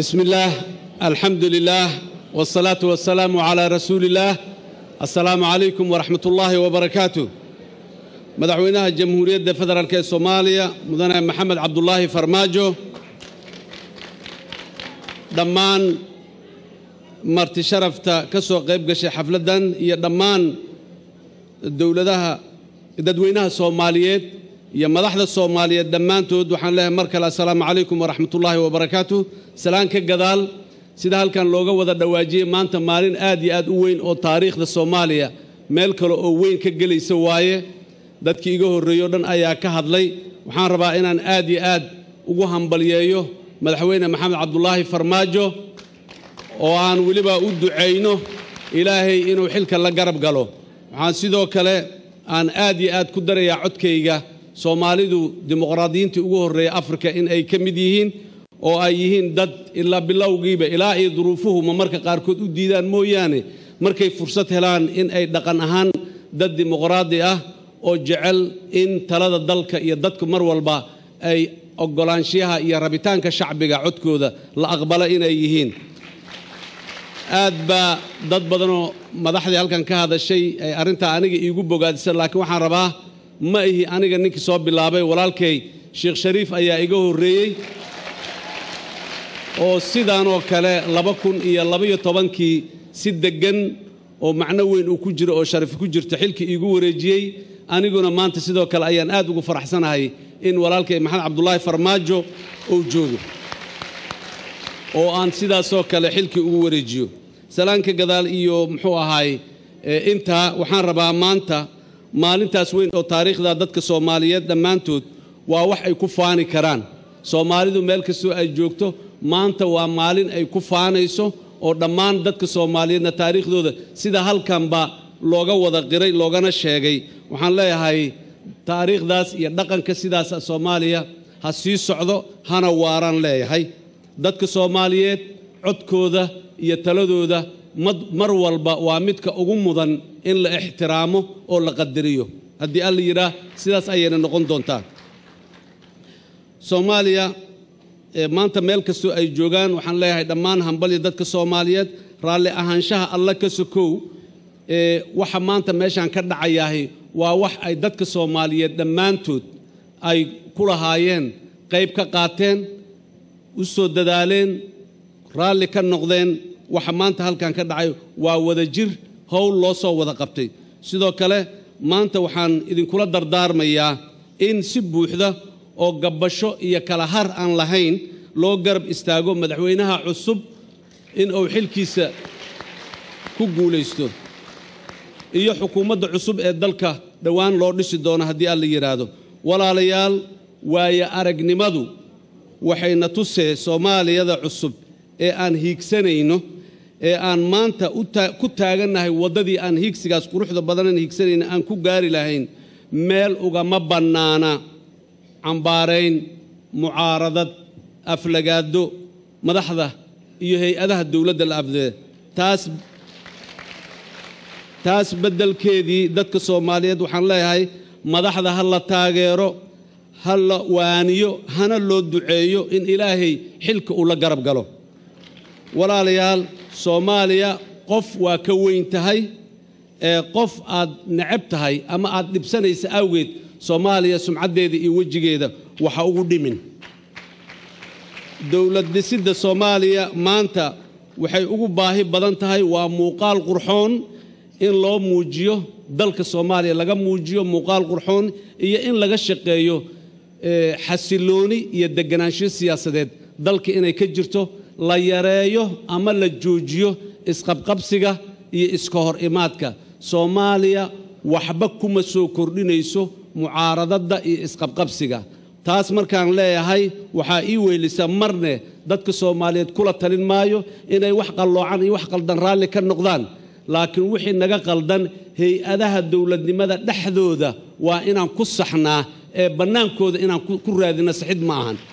بسم الله الحمد لله والصلاة والسلام على رسول الله السلام عليكم ورحمة الله وبركاته مدحوينها جمهورية فدرالك الصومالية مدن محمد عبد الله فرماجو دمان marti sharafta ka soo qayb gashay xafladdan iyo dhammaan dowladaha dadweynaha soomaaliyeed iyo madaxda soomaaliyeed dhammaantood waxaan leeyahay mar kale assalaamu calaykum waraxmatullaahi wabarakaatu salaan ka gadaal sida halkan looga wada dhawaajiyey maanta maalin aad iyo aad u weyn oo taariikhda soomaaliya meel kale oo weyn ka gelaysa waaye dadkii iga horreeyo dhan ayaa ka hadlay waxaan rabaa inaan aad iyo aad ugu hambalyeeyo madaxweyne maxamed cabdulaahi farmaajo oo aan weliba u ducayno ilaahay inuu xilka la garab galo waxaan sidoo kale aan aad iyo aad ku darayaa codkayga soomaalidu dimuqraadiyiintii ugu horreeya afrika in ay ka mid yihiin oo ay yihiin dad ilaa bilowgiiba ilaa iyo duruufuhuma marka qaarkood u diidaan mooyaane markay fursad helaan in ay dhaqan ahaan dad dimuqraadi ah oo jecel in talada dalka iyo dadku mar walba ay oggolaanshiyaha iyo rabitaanka shacbiga codkooda la aqbala inay yihiin aad baa dad badanoo madaxdii halkan ka hadashay ay arrintaa aniga iigu bogaadisa laakiin waxaan rabaa ma ihi aniga ninkii soo bilaabay walaalkay sheekh shariif ayaa iga horreeyey oo sidaanoo kale laba kun iyo labaiyo tobankii si deggan oo macno weyn uu ku jiro oo sharaf ku jirto xilkii iigu wareejiyey aniguna maanta sidoo kale ayaan aad ugu faraxsanahay in walaalkay maxamed cabdulaahi farmaajo uu joogo oo aan sidaasoo kale xilkii ugu wareejiyo salaanka gadaal iyo muxuu ahaay intaa waxaan rabaa maanta maalintaas weyn oo taariikhda dadka soomaaliyeed dhammaantood waa wax ay ku faani karaan soomaalidu meel kastoo ay joogto maanta waa maalin ay ku faanayso oo dhammaan dadka soomaaliyeedna taariikhdooda sida halkanba looga wada qiray loogana sheegay waxaan leeyahay taariikhdaas iyo dhaqanka sidaas soomaaliya ha sii socdo hana waaraan leeyahay dadka soomaaliyeed codkooda iyo taladooda mar walba waa midka ugu mudan in la ixtiraamo oo la qadariyo haddii alla yidhaah sidaas ayayna noqon doontaa soomaaliya maanta meel kastoo ay joogaan waxaan leeyahay dhammaan hambalya dadka soomaaliyeed raalli ahaanshaha alla ka sokow waxa maanta meeshaan ka dhacayahay waa wax ay dadka soomaaliyeed dhammaantood ay ku lahaayeen qayb ka qaateen u soo dadaaleen raalli ka noqdeen waxa maanta halkan ka dhacay waa wada jir howl loo soo wada qabtay sidoo kale maanta waxaan idinkula dardaarmayaa in si buuxda oo gabbasho iyo kala har aan lahayn loo garab istaago madaxweynaha cusub in uu xilkiisa ku guulaysto iyo xukuumadda cusub ee dalka dhowaan loo dhisi doono haddii alla yidhaahdo walaalayaal waaye aragnimadu waxayna tusee soomaaliyada cusub ee aan hiigsanayno ee aan maanta ku taagannahay waddadii aan hiigsigaas quruxda badanan hiigsanayna aan ku gaari lahayn meel ugama bannaana cambaarayn mucaaradad aflagaado madaxda iyo hay-adaha dowladda la afdee taas taas beddelkeedii dadka soomaaliyeed waxaan leeyahay madaxda ha la taageero ha la waaniyo hana loo duceeyo in ilaahay xilka uu la garab galo walaalayaal soomaaliya qof waa ka weyn tahay ee qof aad necab tahay ama aad dhibsanaysa awgeed soomaaliya sumcaddeeda iyo wejigeeda waxa ugu dhimin dowlad dhisidda soomaaliya maanta waxay ugu baahi badan tahay waa muuqaal qurxoon in loo muujiyo dalka soomaaliya laga muujiyo muuqaal qurxoon iyo in laga shaqeeyo xasilooni iyo deganaansho siyaasadeed dalka inay ka jirto la yareeyo ama la joojiyo isqabqabsiga iyo iska hor imaadka soomaaliya waxba kuma soo kordhinayso mucaaradadda iyo isqabqabsiga taas markaan leeyahay waxaa ii weylisa marne dadka soomaaliyeed kula talin maayo inay wax qalloocan iyo wax qaldan raalli ka noqdaan laakiin wixii naga qaldan hay-adaha dowladnimada dhexdooda waa inaan ku saxnaa ee bannaankooda inaan ku raadino saxid ma ahan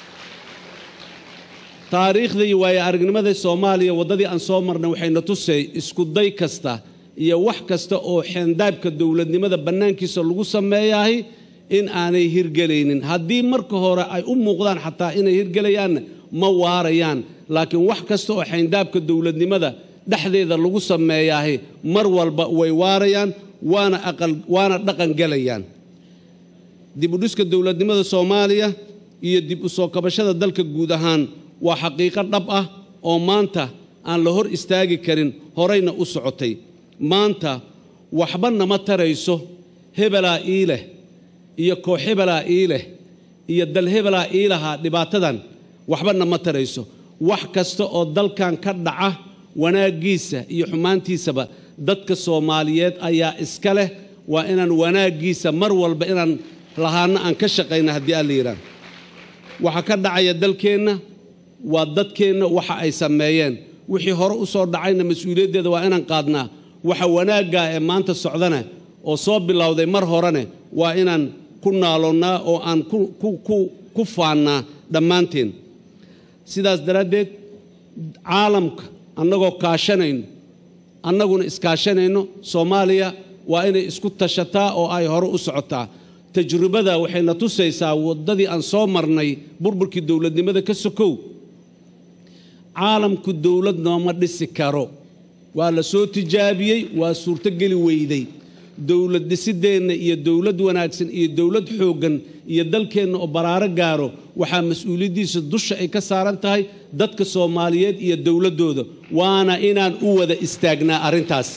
taariikhda iyo waayo aragnimada soomaaliya waddadii aan soo marnay waxayna tusay iskuday kasta iyo wax kasta oo xeendaabka dowladnimada bannaankiisa lagu sameeyahay in aanay hirgelaynin haddii marka hore ay u muuqdaan xataa inay hirgelayaanna ma waarayaan laakiin wax kasta oo xayndaabka dowladnimada dhexdeeda lagu sameeyaahi mar walba way waarayaan waana aqal waana dhaqan gelayaan dib u dhiska dowladnimada soomaaliya iyo dib u soo kabashada dalka guud ahaan waa xaqiiqo dhab ah oo maanta aan la hor istaagi karin horayna u socotay maanta waxba nama tarayso hebelaa ii leh iyo koox hebelaa ii leh iyo dal hebelaa ii lahaa dhibaatadan waxba nama tarayso wax kasta oo dalkan ka dhaca wanaaggiisa iyo xumaantiisaba dadka soomaaliyeed ayaa iska leh waa inaan wanaaggiisa mar walba inaan lahaanna aan ka shaqayna haddii aan la yidhaah waxa ka dhacaya dalkeenna waa dadkeenna waxa ay sameeyeen wixii hore u soo dhacayna mas-uuliyaddeeda waa inaan qaadnaa waxa wanaaggaa ee maanta socdana oo soo bilowday mar horene waa inaan ku naaloonnaa oo aan ku faannaa dhammaanteen sidaas daraaddeed caalamka annagoo kaashanayno annaguna iskaashanayno soomaaliya waa inay isku tashataa oo ay hore u socotaa tajribada waxayna tusaysaa waddadii aan soo marnay burburkii dowladnimada ka sokow caalamku dowlad nooma dhisi karo waa la soo tijaabiyey waa suurtogeli weyday dowlad dhisideenna iyo dowlad wanaagsan iyo dowlad xooggan iyo dalkeenna oo baraaro gaaro waxaa mas-uuliyaddiisa dusha ay ka saaran tahay dadka soomaaliyeed iyo dowladdooda waana inaan u wada istaagnaa arrintaas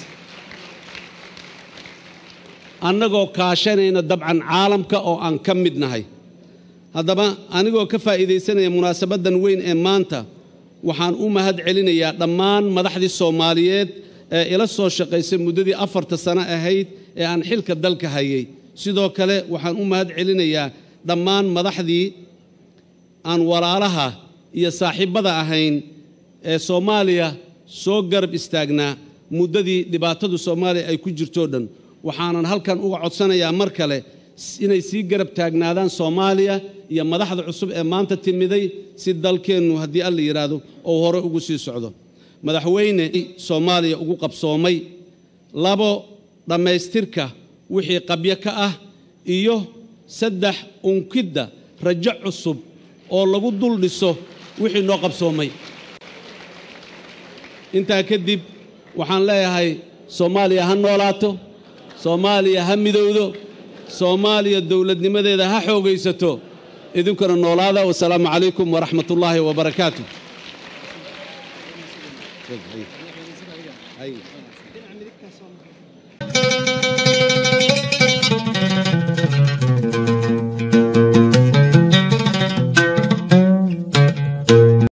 annagoo kaashanayna dabcan caalamka oo aan ka mid nahay haddaba anigoo ka faa'iidaysanaya munaasabaddan weyn ee maanta waxaan u mahad celinayaa dhammaan madaxdii soomaaliyeed ee ila soo shaqaysay muddadii afarta sano ahayd ee aan xilka dalka hayay sidoo kale waxaan u mahad celinayaa dhammaan madaxdii aan walaalaha iyo saaxiibbada ahayn ee soomaaliya soo garab istaagnaa muddadii dhibaatadu soomaaliya ay ku jirtoo dhan waxaanan halkan uga codsanayaa mar kale inay sii garab taagnaadaan soomaaliya iyo madaxda cusub ee maanta timiday si dalkeennu haddii alla yidhaahdo ou hore ugu sii socdo madaxweyne soomaaliya ugu qabsoomay labo dhammaystirka wixii qabyo ka ah iyo saddex unkidda rajo cusub oo lagu dul dhiso wixii noo qabsoomay intaa kadib waxaan leeyahay soomaaliya ha noolaato soomaaliya ha midowdo soomaaliya dowladnimadeeda ha xoogaysato idinkuna noolaada wasalaamu calaykum waraxmat ullaahi wabarakaatu Thank you.